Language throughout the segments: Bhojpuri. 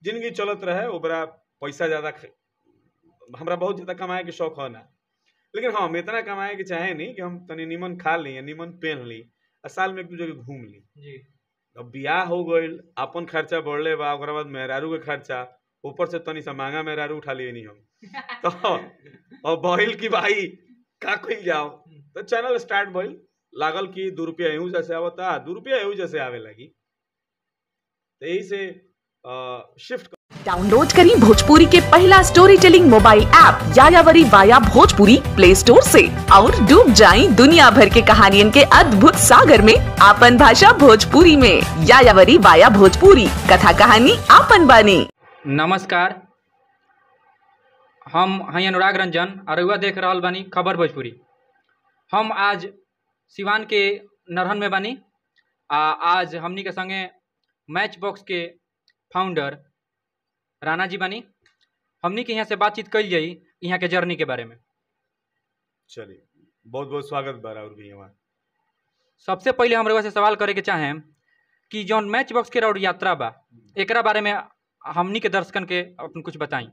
जिंदगी चलत रहे ओकरा पैसा ज्यादा ख- हमरा बहुत ज्यादा कमाए के शौक है ना लेकिन हाँ हम इतना कमाए के चाहे नहीं कि हम तनी निमन खा ली या निमन पहन ली आ साल में एक दू जगह घूम ली जी अब बियाह हो गईल अपन खर्चा बढ़ले बा ओकरा बाद मेहरारू के खर्चा ऊपर से तनी सा महंगा मेहरारू उठा लिए नहीं हम तो अब भइल कि भाई का कइल जाओ तो चैनल स्टार्ट भइल लागल कि दू रुपया एहू जैसे आवता दू रुपया एहू जैसे आवे लगी तो यही से शिफ्ट डाउनलोड करें भोजपुरी के पहला story telling mobile app Yayavari via Bhojpuri play store से और डूब जाएं दुनिया भर के कहानियन के अद्भुत सागर में आपन भाषा भोजपुरी में यायावरी वाया भोजपुरी कथा कहानी आपन बानी नमस्कार हम हैं अनुराग रंजन और रउआ देख रहल बानी खबर भोजपुरी हम आज सिवान के नरहन में बानी आ आज हमनी के संगे मैच बॉक्स के फाउंडर राणा जी बानी हमनी के यहाँ से बातचीत कल जाई यहाँ के जर्नी के बारे में चलिए बहुत बहुत स्वागत बा और भी हमारा सबसे पहले हम रउआ से सवाल करे के चाहें कि जौन मैच बॉक्स के रोड यात्रा बा एकरा बारे में हमनी के दर्शकन के अपन कुछ बताई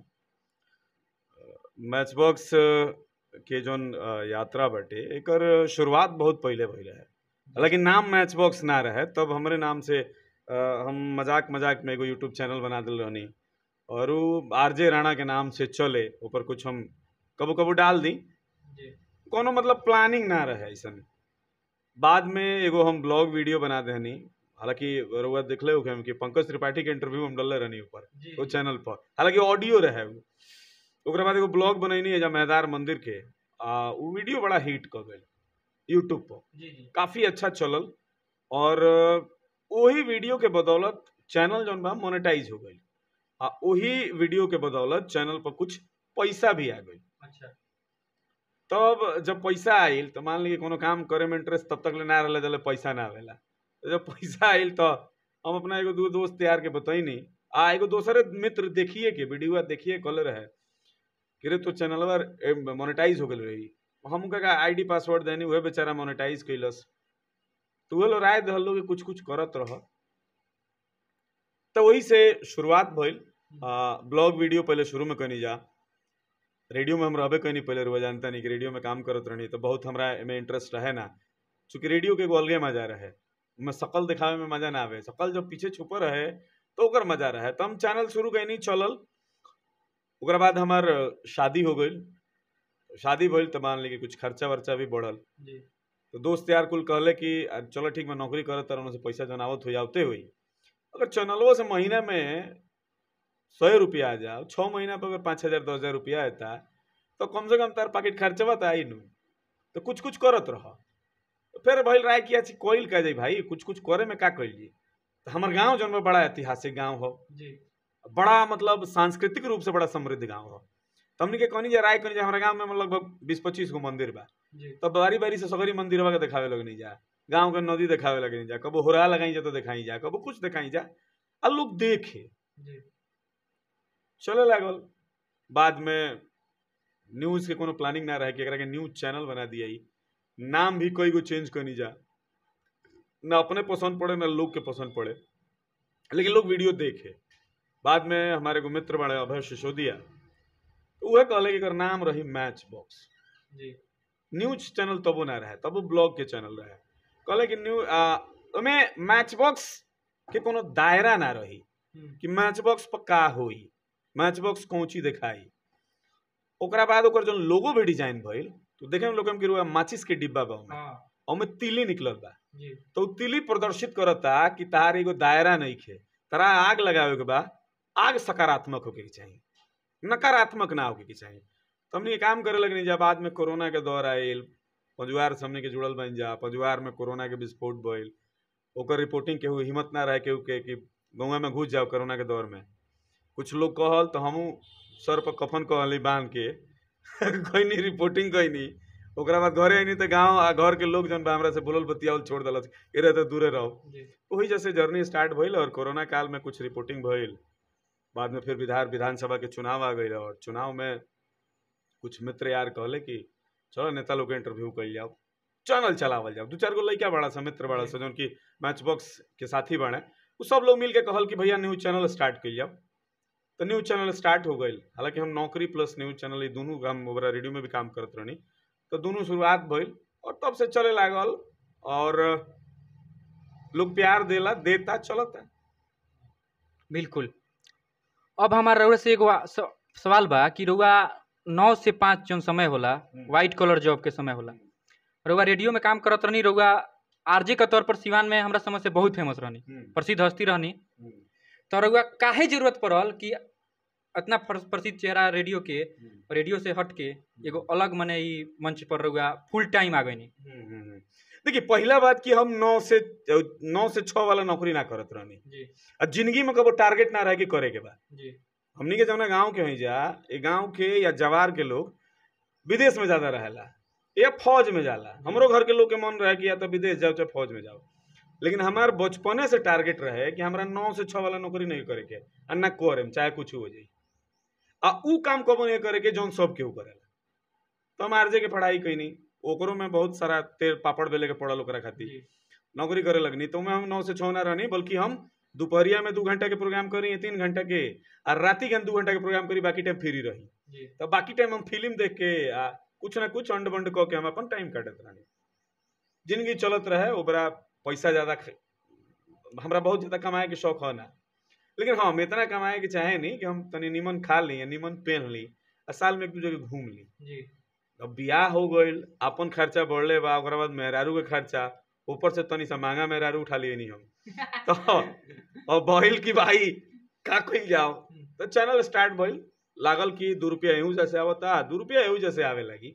मैच बॉक्स के जोन अ, यात्रा बाटे एकर शुरुआत बहुत पहले भइले है लेकिन नाम मैच बॉक्स ना रहे तब हमरे नाम से अ, हम मजाक मजाक में एगो यूट्यूब चैनल बना दिल रहनी और वो आरजे राणा के नाम से चले ऊपर कुछ हम कबो कबो डाल दी कोनो मतलब प्लानिंग ना रहे ऐसन बाद में एगो हम ब्लॉग वीडियो बना देनी हालांकि रउआ देखले हो कि पंकज त्रिपाठी के इंटरव्यू हम डलले रहनी ऊपर वो चैनल पर हालांकि ऑडियो रहे वो ओकरा बाद एगो ब्लॉग बनैनी है मेहदार मंदिर के आ उ वीडियो बड़ा हिट क गई यूट्यूब पर काफी अच्छा चलल और वही वीडियो के बदौलत चैनल जौन बा मोनेटाइज हो गई आ वही वीडियो के बदौलत चैनल पर कुछ पैसा भी आ गई अच्छा तब जब पैसा आइल तो मान ली कोनो काम करे में इंटरेस्ट तब तक ले ना रहे जब पैसा ना आवेला तो जब पैसा आइल तो हम अपना एगो दू दोस्त तैयार के बतैनी आ एगो दोसरे मित्र देखिए के वीडियो देखिए कल रहे कि रे तो चैनल मोनेटाइज हो गल रही हम का आईडी पासवर्ड देनी उहे बेचारा मोनेटाइज कैलस तो उहे लोग राय दहल लोग कि कुछ कुछ करत रह तो वही से शुरुआत भइल ब्लॉग वीडियो पहले शुरू में कनी जा रेडियो में हम रहबे कहीं पहले रुआ जानता नहीं कि रेडियो में काम करत रहनी तो बहुत हमरा में इंटरेस्ट रहे ना चूंकि रेडियो के एगो अलगे मजा रहे में शकल दिखावे में मजा ना आवे शकल जब पीछे छुपल रहे तो ओकर मजा रहे तो हम चैनल शुरू कैनी चलल ओकरा बाद हमार शादी हो गई शादी भइल तो मान ली कि कुछ खर्चा वर्चा भी बढ़ल जी तो दोस्त यार कुल कहले कि "आ, चलो ठीक मैं नौकरी करत तरह से पैसा जनावत हो जाते हुई अगर चैनलवा से महीना में सौ रुपया आ जाओ छः महीना पर अगर पाँच हज़ार दस हज़ार रुपया आता तो कम से कम तार पाकिट खर्चवा तो आई नू तो कुछ कुछ करत रह तो फिर भइल राय किया छी कोइल कह जाई भाई कुछ कुछ करे में का कइल जी तो हमार गांव जौन बा बड़ा ऐतिहासिक गांव हो जी बड़ा मतलब सांस्कृतिक रूप से बड़ा समृद्ध गांव हो तो हमने के कहनी जे राय कहनी जे हमारे गांव में लगभग बीस पच्चीस गो मंदिर बा जी तब बारी बारी से सगरी मंदिरवा के देखावे लगे नहीं जा गांव के नदी देखावे लगे नहीं जा कबो होरा लगाई जा तो दिखाई जा कबो कुछ दिखाई जा आ लोग देखे जी चले लागल बाद में न्यूज के कोनो प्लानिंग ना रहे कि एकरा के न्यूज चैनल बना दिया नाम भी कई गो चेंज करनी जा ना अपने पसंद पड़े ना लोग के पसंद पड़े लेकिन लोग वीडियो देखे बाद में हमारे एगो मित्र बड़े अभय सिसोदिया तो वह कहले कि एकर नाम रही match box Zee news channel तबो ना रहे तबो ब्लॉग के चैनल रहे कहले कि न्यू ओमे मैच बॉक्स के कोनो दायरा ना रही हम्म, कि मैच बॉक्स पर का होई मैच बॉक्स कौची दिखाई ओकरा बाद ओकर जो लोगो भी डिजाइन भइल तो देखे में लोग कि रुआ माचिस के डिब्बा बा ओमे हाँ ओमे तिली निकलल बा जी तो उ तिली प्रदर्शित करता कि तार एगो दायरा नहीं खे तारा आग लगावे के बा आग सकारात्मक होके के चाहिए नकारात्मक ना होके के चाहिए तो हमने ये काम करे लगनी जा बाद में कोरोना के दौर आयल पंजुआर से हमने के जुड़ल बन जा पंजुआर में कोरोना के विस्फोट भइल ओकर रिपोर्टिंग केहू हिम्मत ना रहे केहू के कि गौवा में घुस जाओ कोरोना के दौर में कुछ लोग कहल तो हमहू सर पर कफन कहली बांध के कोई नहीं रिपोर्टिंग कोई नहीं ओकरा बाद घरे अनी तो गाँव आ घर के लोग जन बा हमरा से बोलल बतियावल छोड़ दिलस कि रहे तो दूरे रहो जी वही जैसे जर्नी स्टार्ट भइल और कोरोना काल में कुछ रिपोर्टिंग भइल बाद में फिर विधान विधानसभा के चुनाव आ गई और चुनाव में कुछ मित्र यार कहले कि चलो नेता लोग के इंटरव्यू कल जाओ चैनल चलावल जाओ दू चार गो लड़का बड़ा सा मित्र बड़ा सा जौन की मैच बॉक्स के साथी बने उ सब लोग मिल के कहल कि भैया न्यूज चैनल स्टार्ट कल जाओ तो न्यूज चैनल स्टार्ट हो गई हालांकि हम नौकरी प्लस न्यूज चैनल ये दोनों हम ओकरा रेडियो में भी काम करत रहनी तो दोनों शुरुआत भइल और तब से चले लागल और लोग प्यार देला देता चलता बिल्कुल अब हमारा रउआ से एगो आ- स- सवाल बा कि रउआ नौ से पाँच जौन समय होला हम्म। व्हाइट कलर जॉब के समय होला रउआ रेडियो में काम करत रहनी रउआ आरजे के तौर पर सिवान में हमरा समझ से बहुत फेमस रहनी प्रसिद्ध हस्ती रहनी तो रउआ काहे जरूरत पड़ल कि इतना पर- प्रसिद्ध चेहरा रेडियो के रेडियो से हट के एगो अलग मने ई मंच पर रउआ फुल टाइम आ गईनी देखिए पहला बात कि हम नौ से नौ से छः वाला नौकरी ना करत रहनी जी और जिंदगी में कबो टारगेट ना रहे कि करे के बा जी हमनी के जौना गांव के हई जा ए गांव के या जवार के लोग विदेश में ज्यादा रहेला या फौज में जाला हमरो घर के लोग के मन रहे कि या तो विदेश जाओ चाहे फौज में जाओ लेकिन हमार बचपने से टारगेट रहे कि हमरा नौ से छः वाला नौकरी नहीं करे के आ ना करे चाहे कुछ हो जाई आ ऊ काम कबो नहीं करे के जौन सब केहू करेला तो हम आरजे के पढ़ाई कैनी ओकरो में बहुत सारा तेल पापड़ बेले के पड़ल ओकरा खातिर जी नौकरी करे लगनी तो में हम नौ से छः ना रहनी बल्कि हम दोपहरिया में दू घंटा के प्रोग्राम करी तीन घंटा के और राति के हम दू घंटा के प्रोग्राम करी बाकी टाइम फ्री रही जी तो बाकी टाइम हम फिल्म देख के आ कुछ ना कुछ अंड बंड कऽ के हम अपन टाइम काटत रहनी जिंदगी चलत रहे ओकरा पैसा ज्यादा ख- हमरा बहुत ज्यादा कमाए के शौक है ना लेकिन हाँ हम इतना कमाए के चाहे नहीं कि हम तनी निमन खा ली या निमन पहन ली आ साल में एक दू जगह घूम ली जी अब बियाह हो गईल अपन खर्चा बढ़ले बा ओकरा बाद मेहरारू के खर्चा ऊपर से तनी सा महंगा मेहरारू उठा लिए नहीं हम तो अब भइल कि भाई का कइल जाओ तो चैनल स्टार्ट भइल लागल कि दू रुपया एहू जैसे आवता दू रुपया एहू जैसे आवे लगी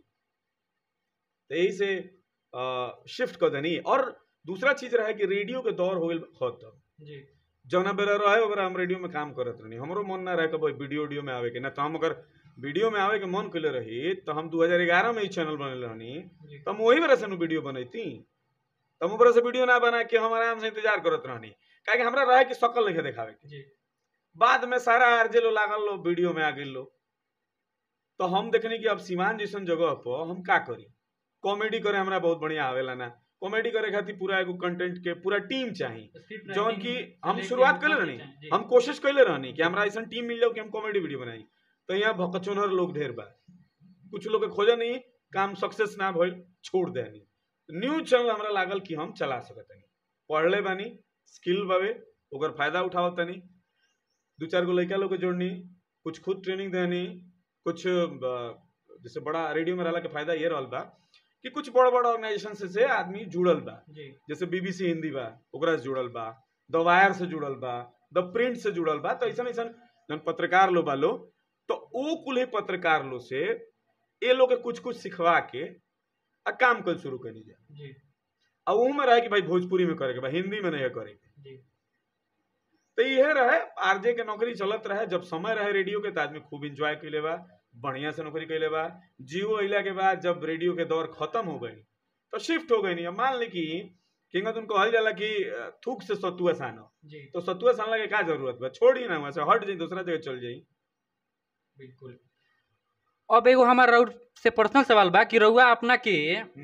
तो यही से शिफ्ट कर देनी और दूसरा चीज रहे कि रेडियो के दौर हो गईल खत्म जी जौना बेरा रहे ओकरा हम रेडियो में काम करत रहनी हमरो मन ना रहे कि भाई वीडियो वीडियो में आवे के ना तो हम अगर वीडियो में आवे के मन कइले रही तो हम 2011 में ही चैनल बनले रहनी जी तो हम वही बेरा से नु वीडियो बनैती तो हम ओकरा से वीडियो ना बना के हम आराम से इंतजार करत रहनी काहे कि हमरा रहे कि शकल नहीं देखावे के जी बाद में सारा आरजे लो लागल लो वीडियो में आ गई लो तो हम देखनी कि अब सीमान जैसन जगह पर हम का करी कॉमेडी करे हमरा बहुत बढ़िया आवेला ना कॉमेडी करे खातिर पूरा एगो कंटेंट के पूरा टीम चाहिए जौन की हम शुरुआत कैले रहनी हम कोशिश कैले रहनी कि हमरा ऐसा टीम मिल जाओ कि हम कॉमेडी वीडियो बनाई तो यहाँ भकचोनर लोग ढेर बा कुछ लोग के खोजे नहीं काम सक्सेस ना भइल छोड़ देनी न्यूज चैनल हमरा लागल कि हम चला सकत नहीं पढ़ले बानी स्किल बावे ओकर फायदा उठावत तनी दू चार गो लड़का लोग के जोड़नी कुछ खुद ट्रेनिंग देनी कुछ अ, जैसे बड़ा रेडियो में रहला के फायदा ये रहल बा कि कुछ बड़ा बड़ा ऑर्गेनाइजेशन से, से आदमी जुड़ल बा जी जैसे बीबीसी हिंदी बा ओकरा से जुड़ल बा द वायर से जुड़ल बा द प्रिंट से जुड़ल बा तो ऐसा ऐसा जन पत्रकार लो बा लो तो ओ कुल ही पत्रकार लो से ए लोग के कुछ कुछ सिखवा के आ काम कल शुरू कर जा जी आ ऊ में रहे कि भाई भोजपुरी में करे के बा हिंदी में नहीं करे के जी तो इहे रहे आरजे के नौकरी चलत रहे जब समय रहे रेडियो के तो आदमी खूब इंजॉय कैले बा बढ़िया से नौकरी कैले बा जियो अइला के बाद जब रेडियो के दौर खत्म हो गई तो शिफ्ट हो गई नहीं अब मान ली कि किंगा तुम कहल जाला कि अ, थूक से सतुआ सानो जी तो सतुआ सानला के का जरूरत बा छोड़ी ना वहां से हट जाई दूसरा जगह चल जाई बिल्कुल अब एगो हमार रउर से पर्सनल सवाल बा कि रउआ अपना के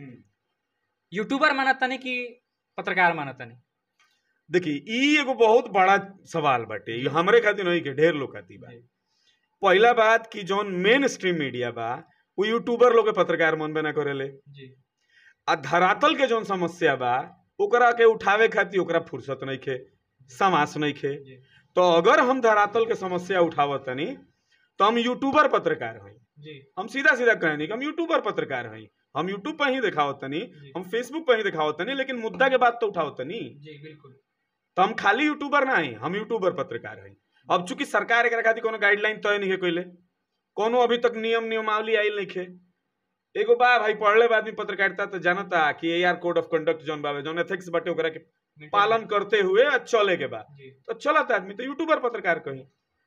यूट्यूबर मानतानी कि पत्रकार मानतानी देखी ई एगो बहुत बड़ा सवाल बाटे ई हमरे खातिर नहीं के ढेर लोग खातिर बा जी। पहला बात कि जौन मेन स्ट्रीम मीडिया बा वो यूट्यूबर लोग के पत्रकार मनबे ना करेले जी आ धरातल के जौन समस्या बा ओकरा के उठावे खातिर ओकरा फुर्सत नहीं खे समास नहीं खे जी तो अगर हम धरातल के समस्या उठावत तनी तो हम यूट्यूबर पत्रकार हई जी हम सीधा सीधा कहनी कि हम यूट्यूबर पत्रकार हई हम यूट्यूब पर ही दिखावत तनी जी हम फेसबुक पर ही दिखावत तनी लेकिन मुद्दा के बात तो उठावत तनी जी बिल्कुल तो हम खाली यूट्यूबर ना हई हम यूट्यूबर पत्रकार हई अब चूंकि सरकार एकरा खातिर कोनो गाइडलाइन तय नहीं है कइले कोनो अभी तक नियम नियमावली आइल नहीं खे एगो बा भाई पढ़ले बा आदमी पत्रकारिता तो जानता कि ए आर कोड ऑफ कंडक्ट जौन बावे जौन एथिक्स बाटे ओकरा के पालन करते हुए आ चले के बा जी तो चलत आदमी तो यूट्यूबर पत्रकार कही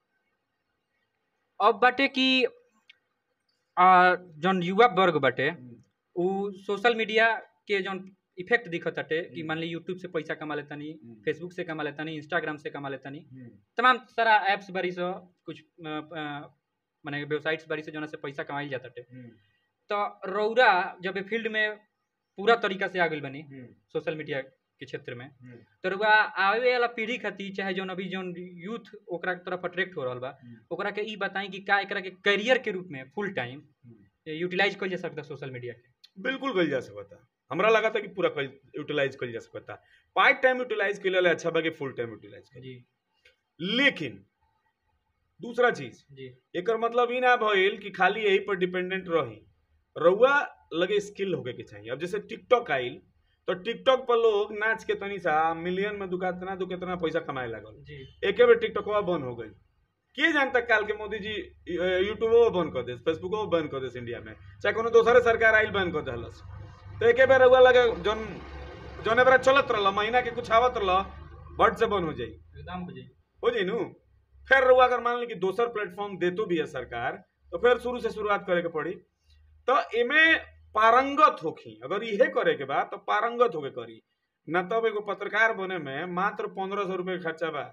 अब बाटे कि आ, जौन युवा वर्ग बाटे उ सोशल मीडिया के जौन इफेक्ट दिखत बाटे कि हम्म। मान ली यूट्यूब से पैसा कमा लेतानी हम्म। फेसबुक से कमा लेतानी इंस्टाग्राम से कमा लेतानी तमाम सारा ऐप्स बारी से कुछ अ, अ, माने वेबसाइट्स बारी से जौन से पैसा कमाइल जाता तो रौरा जब फील्ड में पूरा तरीका से आ गइल बनी सोशल मीडिया के क्षेत्र में तो रउआ आवे वाला पीढ़ी खातिर चाहे जौन अभी जौन यूथ ओकरा के तरफ अट्रैक्ट हो रहल बा ओकरा के ई बताई कि का एकरा के करियर के रूप में फुल टाइम यूटिलाइज कइल जा सकता सोशल मीडिया के बिल्कुल कल जा सकता हमरा लगा था कि पूरा यूटिलाइज कल जा सकता पार्ट टाइम यूटिलाइज के लिए अच्छा बा कि फुल टाइम यूटिलाइज कर जी लेकिन दूसरा चीज जी एकर मतलब ई ना भइल कि खाली यही पर डिपेंडेंट रही रउआ लगे स्किल होके के चाहिए अब जैसे टिकटॉक आइल तो टिकटॉक पर लोग नाच के तनी सा मिलियन में दुका तना दु कितना पैसा कमाए लागल जी एके बेर टिकटॉकवा बंद हो गई के जानता काल के मोदी जी यूट्यूबो बंद कर देस फेसबुको बंद कर देस इंडिया में चाहे कोनो दोसरे सरकार आइल बंद कर दहलस तो एके बेर रउआ लगे जौन जौन एबरा चलत रहल महीना के कुछ आवत रहल बट से बंद हो जाई एकदम हो जाई हो जाई नु फिर रउआ अगर मान ली कि दोसर प्लेटफॉर्म देतो भी है सरकार तो फिर शुरू से शुरुआत करे के पड़ी तो एमे पारंगत होखी अगर इहे करे के बा तो पारंगत होके करी न तब एगो पत्रकार बने में मात्र पंद्रह सौ रुपये खर्चा बा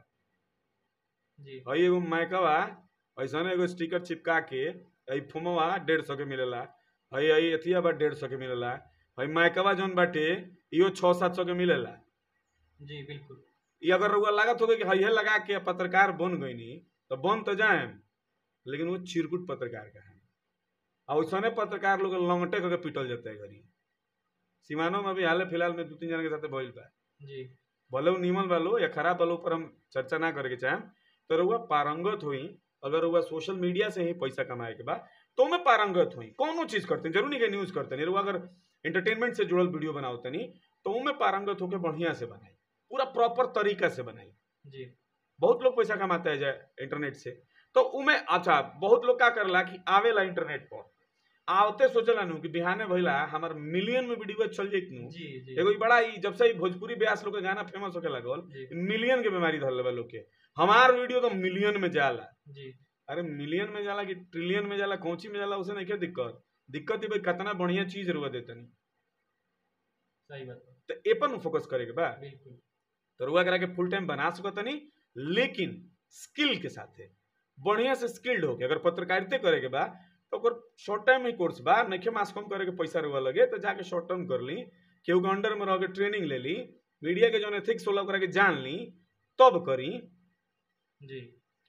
जी हई एगो माइकवा ऐसा एगो स्टिकर चिपका के हई फोमवा डेढ़ सौ के मिलेला हई हई एथिया बा डेढ़ सौ के मिलेला हई माइकवा जौन बाटे इहो छः सात सौ के मिलेला जी बिल्कुल ये अगर रउआ लागत होगा कि हइहे लगा के पत्रकार बन गईनी तो बन तो जाए लेकिन वो चिरकुट पत्रकार का है और वैसने पत्रकार लोग लंगटे करके पीटल जाता है घरी सीमानों में अभी हाल फिलहाल में दो तीन जन के साथ भइल बा जी भले वो नीमन वालो या खराब वालो पर हम चर्चा ना करे के चाहें तो रउआ पारंगत हुई अगर रउआ सोशल मीडिया से ही पैसा कमाए के बा तो में पारंगत हुई कौनो चीज करते हैं जरूर नहीं कि न्यूज करते नहीं रउआ अगर एंटरटेनमेंट से जुड़ल वीडियो बनाओ तनी तो उनमें पारंगत होकर बढ़िया से बनाई पूरा प्रॉपर तरीका से बनाई जी बहुत लोग पैसा कमाते हैं जाए इंटरनेट से तो उमें अच्छा बहुत लोग क्या करला कि आवेला इंटरनेट पर आवते सोचला नु कि बिहाने भइला हमार मिलियन में वीडियो चल जाइत नु जी जी एगो ई बड़ा ई जब से ई भोजपुरी ब्यास लोग के गाना फेमस होके लगल जी मिलियन के बीमारी धर लेवल लोग के हमार वीडियो तो मिलियन में जाला जी अरे मिलियन में जाला कि ट्रिलियन में जाला कौची में जाला उसे नहीं क्या दिक्कत दिक्कत ही भाई कितना बढ़िया चीज रुआ देतनी सही बात बा, तो ए पर फोकस करे के बा बिल्कुल तो रुआ करा के फुल टाइम बना सकतनी लेकिन स्किल के साथे बढ़िया से स्किल्ड होके अगर पत्रकारिता करे के बा तो ओकर शॉर्ट टाइम ही कोर्स बा नइखे मास कम करे के पैसा रुआ लगे तो जाके शॉर्ट टर्म कर ली केहू के अंडर में रह के ट्रेनिंग ले ली मीडिया के जौन एथिक्स होला ओकरा के जान ली तब करी जी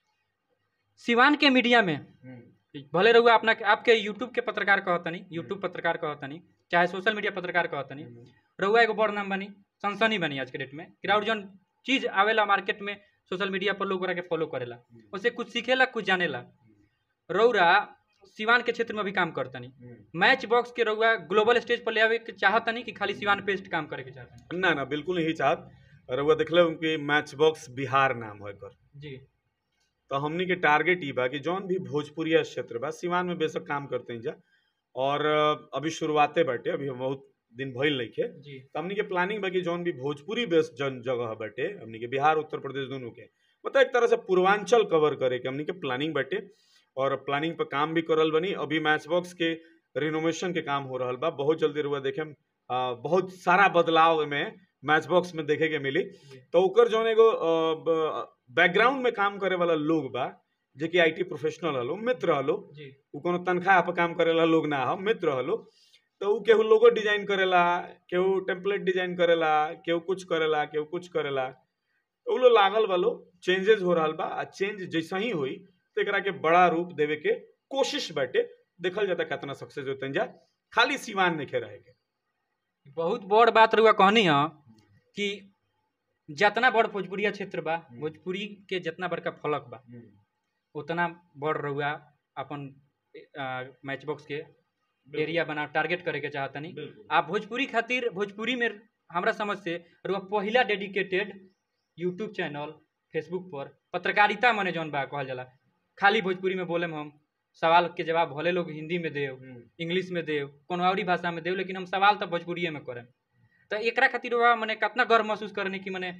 सिवान के मीडिया में भले रहुआ अपना आपके यूट्यूब के पत्रकार कहतनी यूट्यूब पत्रकार कहतनी चाहे सोशल मीडिया पत्रकार कहतनी रहुआ एगो बड़ नाम बनी सनसनी बनी आज के डेट में कि और जौन चीज आवेला मार्केट में सोशल मीडिया पर लोग ओकरा के फॉलो करेला उससे कुछ सीखेला कुछ जानेला रौरा सिवान के क्षेत्र में भी काम करतनी मैच बॉक्स के रहुआ ग्लोबल स्टेज पर ले आवे के चाहतनी कि खाली सिवान पे काम करे के चाहतनी ना ना बिल्कुल नहीं चाहत रउआ देखले उनके मैच बॉक्स बिहार नाम है कर जी तो हमनी के टारगेट ई बा कि जौन भी भोजपुरिया क्षेत्र बा सिवान में बेशक काम करते हैं जा और अ, अभी शुरुआते बाटे अभी हम बहुत दिन भइल नइखे जी तो हमनी के प्लानिंग बा कि जौन भी भोजपुरी बेस्ड जन जगह बाटे हमनी के बिहार उत्तर प्रदेश दोनों के मतलब एक तरह से पूर्वांचल कवर करे के हमनी के प्लानिंग बाटे और प्लानिंग पर काम भी करल बनी अभी मैच बॉक्स के रिनोवेशन के काम हो रहल बा बहुत जल्दी रुआ देखे बहुत सारा बदलाव में मैच बॉक्स में देखे के मिली जी तो ओकर जौन एगो बैकग्राउंड में काम करे वाला लोग बा जे कि आईटी प्रोफेशनल हलो मित्र हलो जी उ कोनो तनख्वाह पर काम करेला लोग ना हो मित्र हलो तो उ केहू लोगो डिजाइन करेला केहू टेम्पलेट डिजाइन करेला केहू कुछ करेला केहू कुछ करेला तो उ लोग लागल वालो चेंजेस हो रहल बा आ चेंज जैसा ही होई तो एकरा के बड़ा रूप देवे के कोशिश बाटे देखल जाता कितना सक्सेस होते जा खाली सिवान नहीं रहे के बहुत बड़ बात रहुआ कहनी है कि जितना बड़ भोजपुरिया क्षेत्र बा भोजपुरी के जितना बड़का फलक बा उतना बड़ रहुआ अपन मैच बॉक्स के एरिया बना टारगेट करे के चाहतनी बिल्कुल आप भोजपुरी खातिर भोजपुरी में हमरा समझ से रहुआ पहिला डेडिकेटेड यूट्यूब चैनल फेसबुक पर पत्रकारिता मने जौन बा कहल जाला खाली भोजपुरी में बोले हम सवाल के जवाब भले लोग हिंदी में देव इंग्लिश में देव कोनो और भाषा में देव लेकिन हम सवाल तो भोजपुरिये में करें तो एकरा खातिर बा मने कितना गर्व महसूस करने की मने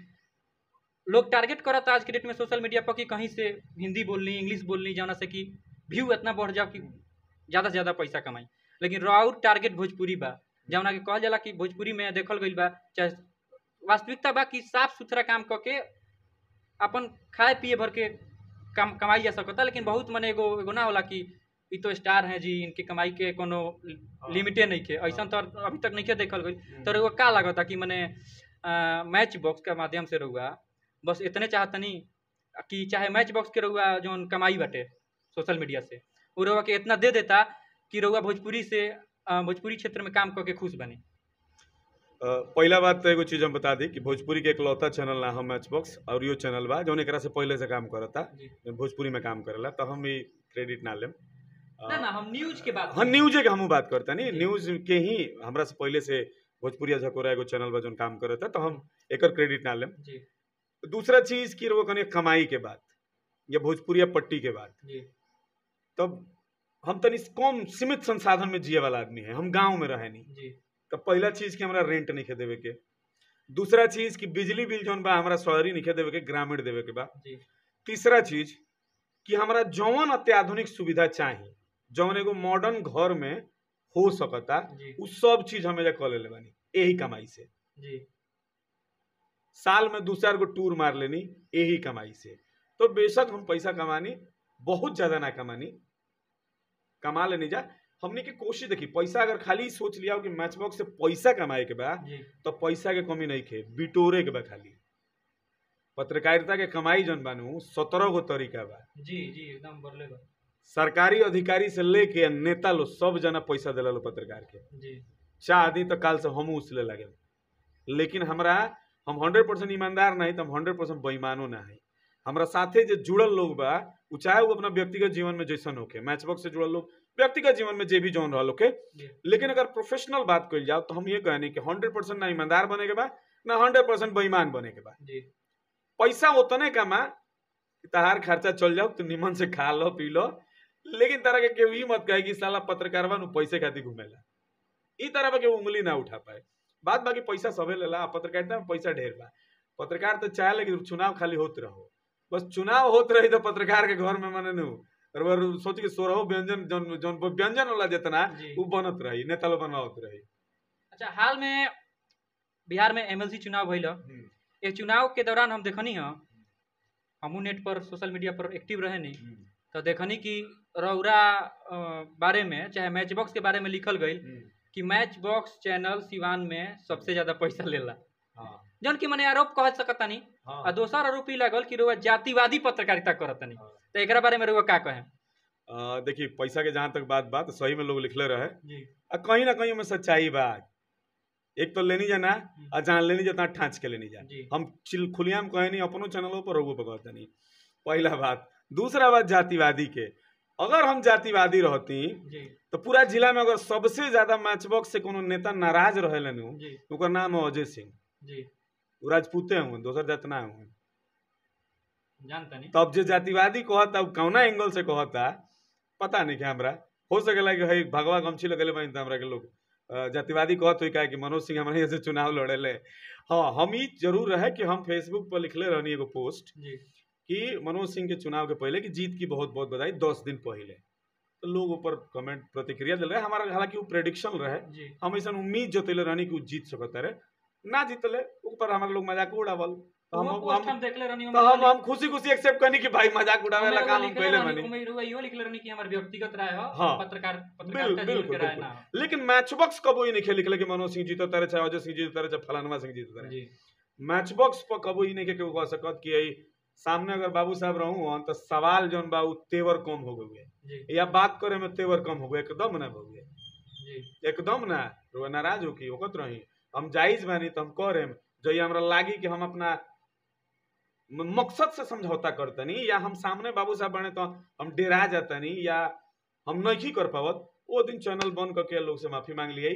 लोग टारगेट करत आज के डेट में सोशल मीडिया पर कि कहीं से हिंदी बोलनी इंग्लिश बोलनी जाना से कि व्यू इतना बढ़ जाओ कि ज़्यादा से ज़्यादा पैसा कमाई लेकिन राउर टारगेट भोजपुरी बा जौना के कहल जाला कि भोजपुरी में देखल गईल बा चाहे वास्तविकता बा कि साफ सुथरा काम कऽ के अपन खाए पिए भर के कम कमाई जा सकता लेकिन बहुत मने एगो एगो ना होला कि ई तो स्टार हैं जी इनके कमाई के कोनो लिमिटे नहीं के ऐसा तो अभी तक नहीं के देखल गई तो एगो का लागता कि मने अ, मैच बॉक्स के माध्यम से रहुआ बस इतने चाहतनी कि चाहे मैच बॉक्स के रहुआ जौन कमाई बाटे सोशल मीडिया से वो रहुआ के इतना दे देता कि रहुआ भोजपुरी से अ, भोजपुरी क्षेत्र में काम करके खुश बने अ, पहिला बात तो एगो चीज हम बता दी कि भोजपुरी के इकलौता चैनल ना हम मैच बॉक्स और यो चैनल बा जौन एकरा से पहले से काम करता जी भोजपुरी में काम करेला तो हम भी क्रेडिट ना लेम अ, ना ना हम न्यूज के बात हाँ न्यूजे के हमहू बात करता नहीं जी। न्यूज के ही हमरा से पहले से भोजपुरिया झकोरा एगो चैनल बा जौन काम करता तो हम एकर क्रेडिट ना लेम जी दूसरा चीज की वो कनी कमाई के बात या भोजपुरिया पट्टी के बात जी तब हम तनी कम सीमित संसाधन में जिए वाला आदमी है हम गांव में रहे नहीं जी तो पहला चीज कि हमरा रेंट नहीं खे देवे के दूसरा चीज कि बिजली बिल जौन बा हमरा शहरी नहीं खे देवे के ग्रामीण देवे के बा जी तीसरा चीज कि हमरा जौन अत्याधुनिक सुविधा चाही जौन एगो मॉडर्न घर में हो सकता जी उ सब चीज हम एजा कऽ लेले बानी यही कमाई से जी साल में दू चार गो टूर मार लेनी यही कमाई से तो बेशक हम पैसा कमानी बहुत ज्यादा ना कमानी कमा लेनी जा हमने की कोशिश देखी पैसा अगर खाली सोच लिया हो कि मैच बॉक्स से पैसा कमाए के बा जी तो पैसा के कमी नहीं खे बिटोरे के बा खाली पत्रकारिता के कमाई जन बानू सत्रह गो तरीका बा जी जी एकदम बोले बा सरकारी अधिकारी से लेके नेता लोग सब जना पैसा दिला लो पत्रकार के जी चाह दी तो काल से हम उसले लगे लेकिन हमरा हम हंड्रेड परसेंट ईमानदार नहीं तो हम हंड्रेड परसेंट बेईमानो ना है हमरा साथे जो जुड़ल लोग बा उ चाहे वो अपना व्यक्तिगत जीवन में जैसन होके मैच बॉक्स से जुड़ल लोग व्यक्तिगत जीवन में जे भी जौन रहल होके जी लेकिन अगर प्रोफेशनल बात कल जाओ तो हम ये कहनी कि हंड्रेड परसेंट ना ईमानदार बने के बा ना हंड्रेड परसेंट बेईमान बने के बा जी पैसा उतने कमा कि तहार खर्चा चल जाओ तो निमन से खा लो पी लो लेकिन तरह के केहू ई मत कहे कि साला पत्रकारवा नु पैसे खातिर घूमेला ई तरह पे केहू उंगली ना उठा पाए बात बाकी पैसा सबे लेला आ पत्रकारिता में पैसा ढेर बा पत्रकार तो चाहे कि चुनाव खाली होत रहो बस चुनाव होत रही तो पत्रकार के घर में मने नु और वो सोच के सोरहो व्यंजन जौन जौन व्यंजन वाला जितना जी उ बनत रही नेता लोग बनवावत रही अच्छा हाल में बिहार में एमएलसी चुनाव भइल ह। ये चुनाव के दौरान हम देखनी ह हमू नेट पर सोशल मीडिया पर एक्टिव रहे नहीं तो देखनी कि रौरा अ, बारे में चाहे मैच बॉक्स के बारे में लिखल गई कि मैच बॉक्स चैनल सिवान में सबसे ज्यादा पैसा लेला हाँ जौन कि मने आरोप कह सकतानी हाँ आ दोसर आरोप ई लागल कि रउआ जातिवादी पत्रकारिता करतनी हाँ। तो एकरा बारे में रउआ का कहें अ, देखिए पैसा के जहाँ तक बात बात सही में लोग लिखले रहे जी आ कहीं ना कहीं में सच्चाई बा एक तो लेनी जाना आ जहाँ लेनी जाता ठाँच के लेनी जा जी हम चिल खुलियाम कहे नहीं अपनों चैनलों पर रहुओ पर कहते नहीं पहला बात दूसरा बात जातिवादी के अगर हम जातिवादी रहती जी तो पूरा जिला में अगर सबसे ज्यादा मैच बॉक्स से कोनो नेता नाराज रहे जी ओकर नाम है अजय सिंह जी वो राजपूते हुए दोसर जात ना हुए जानता नहीं तब जे जातिवादी कहता उ कौना एंगल से कहता पता नहीं क्या हमरा हो सकेला कि हई भगवा गमछी लगेले बनी हमरा के लोग अ, जातिवादी कहत हुई का कि मनोज सिंह हमरा यहाँ से चुनाव लड़ेले हाँ हम ई जरूर रहे कि हम फेसबुक पर लिखले रहनी एगो पोस्ट जी कि मनोज सिंह के चुनाव के पहले कि जीत की बहुत बहुत बधाई दस दिन पहले तो लोग ऊपर कमेंट प्रतिक्रिया दिल रहे हमारा हालांकि वो प्रेडिक्शन रहे जी हम ऐसा उम्मीद जतैले रहनी कि वो जीत सकता रहे ना जीतले ऊपर हमारे लोग मजाक उड़ावल तो हम वो पोस्ट हम हम देखले रहनी तो हम हम खुशी खुशी एक्सेप्ट करनी कि भाई मजाक उड़ावे वाला काम हम पहले मानी इहो लिखले रहनी कि हमर व्यक्तिगत राय हो हाँ। पत्रकार बिल- पत्रकारिता जीवन बिल्कुल के राय बिल्कुल ना हो लेकिन मैच बॉक्स कबो ही नहीं खेल लिखले कि मनोज सिंह जीतो तारे चाहे अजय सिंह जीतो तारे चाहे फलानवा सिंह जीतो तारे जी मैच बॉक्स पर कबो ही नहीं के केहू कह सकत कि यही सामने अगर बाबू साहब रहूं हन तो सवाल जौन बा उ तेवर कम हो गए जी या बात करे में तेवर कम हो गए एकदम ना हो गए जी एकदम ना रुआ नाराज हो की ओकत रही हम जायज बानी तो हम करेम जो ये हमरा लागी कि हम अपना म- मकसद से समझौता करतनी या हम सामने बाबू साहब बने तो हम डेरा जातनी या हम नहीं कर पावत वो दिन चैनल बंद करके लोग से माफी मांग लिए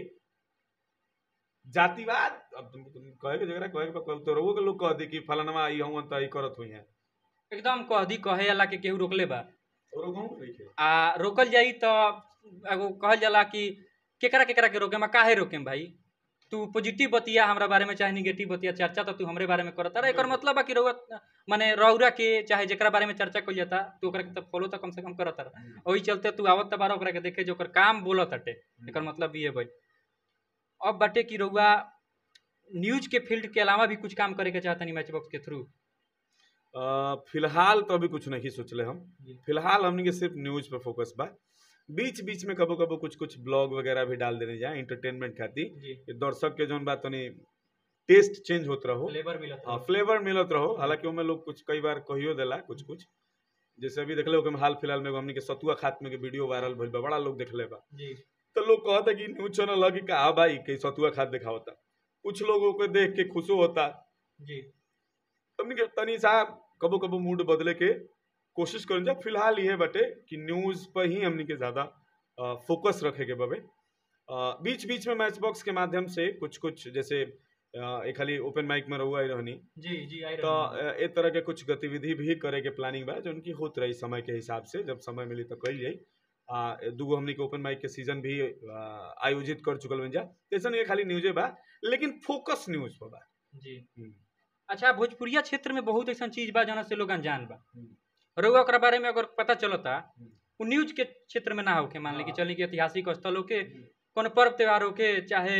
जातिवाद अब तुम, तुम कहे के जगह कहे के बा, तो रउओ के लोग कह दी कि फलानवा ई हूं त ई करत हुई है एकदम कह दी कहे वाला के केहू रोकले बा और गांव नहीं के आ रोकल जाई तो एगो कहल जाला कि केकरा केकरा के रोके काहे रोके भाई तू पॉजिटिव बतिया हमरा बारे में चाहे निगेटिव बतिया चर्चा तो तू हमरे बारे में करत रहा एकर मतलब बा कि रउआ माने रौरा के चाहे जेकरा बारे में चर्चा कइल जाता तू ओकरा के तो फॉलो तो कम से कम करत रहा ओही चलते तू आवत त बारा ओकरा के देखे जो ओकर काम बोलत हटे एकर मतलब ये भाई अब बाटे कि रउआ न्यूज के फील्ड के अलावा भी कुछ काम करे के चाहतनी मैच बॉक्स के थ्रू अ, फिलहाल तो अभी कुछ नहीं सोचले हम जी। फिलहाल हमने के सिर्फ न्यूज पे फोकस बा बीच बीच में कबो कबो कुछ कुछ ब्लॉग वगैरह भी डाल देने जाए इंटरटेनमेंट खातिर जी ये दर्शक के जौन बात तनी टेस्ट चेंज होत रहो फ्लेवर मिलत हाँ फ्लेवर मिलत रहो हालांकि ओमे लोग कुछ कई बार कहियो देला कुछ कुछ जैसे अभी देखले हो हाल फिलहाल में एगो हमनी के सतुआ खात में के वीडियो वायरल भइल बा बड़ा लोग देखले बा जी तो लोग कहता कि न्यूज चैनल लगी का "आ भाई के सतुआ खात दिखावता कुछ लोगों को देख के खुशो होता जी हमनी के तनी सा कबो कबो मूड बदले के कोशिश करन जा फिलहाल ये बटे कि न्यूज पर ही हमनी के ज्यादा फोकस रखे के बबे बीच बीच में मैच बॉक्स के माध्यम से कुछ कुछ जैसे अ, एक खाली ओपन माइक में रहुआ ही रहनी जी जी आई तो अ, ए तरह के कुछ गतिविधि भी करे के प्लानिंग बा जो उनकी होत रही समय के हिसाब से जब समय मिली तो कल जाई आ दूगो हमनी के ओपन माइक के सीजन भी आ, आयोजित कर चुकल बन जा तैसन ये खाली न्यूजे बा लेकिन फोकस न्यूज पर बा जी हम्म, अच्छा भोजपुरिया क्षेत्र में बहुत ऐसा चीज बा जना से लोग अनजान बा हम्म। रउआ ओकरा बारे में अगर पता चलता हम्म। वो न्यूज के क्षेत्र में ना होके मान ली कि हाँ। चली कि ऐतिहासिक स्थल होके हम्म। कोनो पर्व त्योहार होके चाहे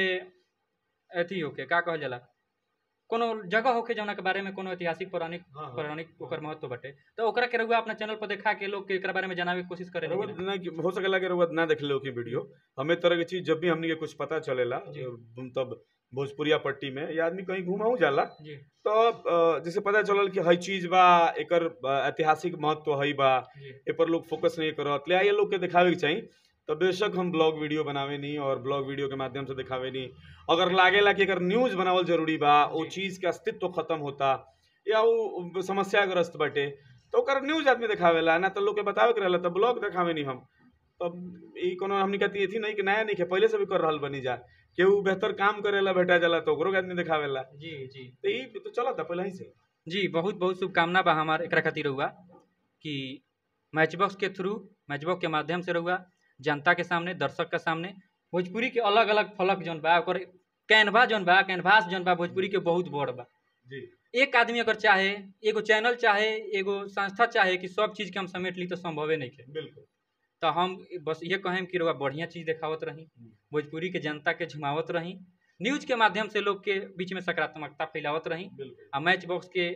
अथी होके का कहल जाला कोनो जगह होके जौना के बारे में कोनो ऐतिहासिक पौराणिक हाँ, हाँ। पौराणिक ओकर महत्व बटे तो ओकरा के रउआ अपना चैनल पर देखा के लोग के एकरा बारे में जनावे के कोशिश करे रउआ ना कि हो सकेला कि रउआ ना देखले हो की वीडियो हमें तरह की चीज जब भी हमनी के कुछ पता चलेला जी। तब भोजपुरिया पट्टी में या आदमी कहीं घूमाऊ जाला जी तो अ, जैसे पता चलल कि हई चीज बा एकर अ, ऐतिहासिक महत्व हई बा जी ए पर लोग फोकस नहीं करत ले आइए लोग के दिखावे के चाहिए तो बेशक हम ब्लॉग वीडियो बनावे नहीं और ब्लॉग वीडियो के माध्यम से दिखावे नहीं अगर लागेला कि अगर न्यूज बनावल जरूरी बा वो जी। चीज के अस्तित्व खत्म होता या वो समस्याग्रस्त बटे तो ओकर न्यूज आदमी दिखावेला ना तो लोग के बतावे के रहला तो ब्लॉग दिखावे नहीं हम तब ई कोनो हमनी कहती थी नहीं कि नया नहीं के पहले से भी कर रहल बनी जा केहू बेहतर काम करेला भेटा जाला तो ओकरो के आदमी दिखावेला जी जी तो ई तो चलता पहले ही से जी बहुत बहुत शुभकामना बा हमार एकरा खातिर रहुआ कि मैचबॉक्स के थ्रू मैचबॉक्स के माध्यम से रहुआ जनता के सामने दर्शक के सामने भोजपुरी के अलग अलग फलक जौन बा ओकर कैनवा जौन बा कैनवास जौन बा भोजपुरी के बहुत बड़ बा जी एक आदमी अगर चाहे एगो चैनल चाहे एगो संस्था चाहे कि सब चीज़ के हम समेट ली तो संभवे नहीं है बिल्कुल तो हम बस ये कहें कि रउआ बढ़िया चीज़ देखावत रही भोजपुरी के जनता के झुमावत रही न्यूज के माध्यम से लोग के बीच में सकारात्मकता फैलावत रही बिल्कुल आ मैच बॉक्स के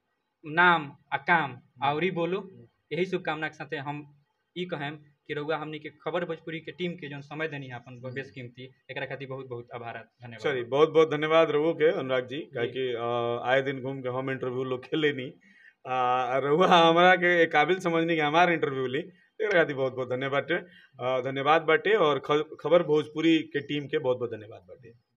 नाम आ काम आवरी बोलो यही शुभकामना के साथे हम ई कहें कि रउआ हमनी के खबर भोजपुरी के टीम के जौन समय देनी है अपन बेस कीमती एकरा खातिर बहुत बहुत आभार धन्यवाद चलिए बहुत बहुत धन्यवाद रघु के अनुराग जी काहे कि अ, आए दिन घूम के हम इंटरव्यू लोग खेले नहीं आ, रहुआ हमरा के काबिल समझनी कि हमार इंटरव्यू ली एकरा खातिर बहुत बहुत धन्यवाद बाटे अ, धन्यवाद बाटे और ख- खबर भोजपुरी के टीम के बहुत बहुत धन्यवाद बाटे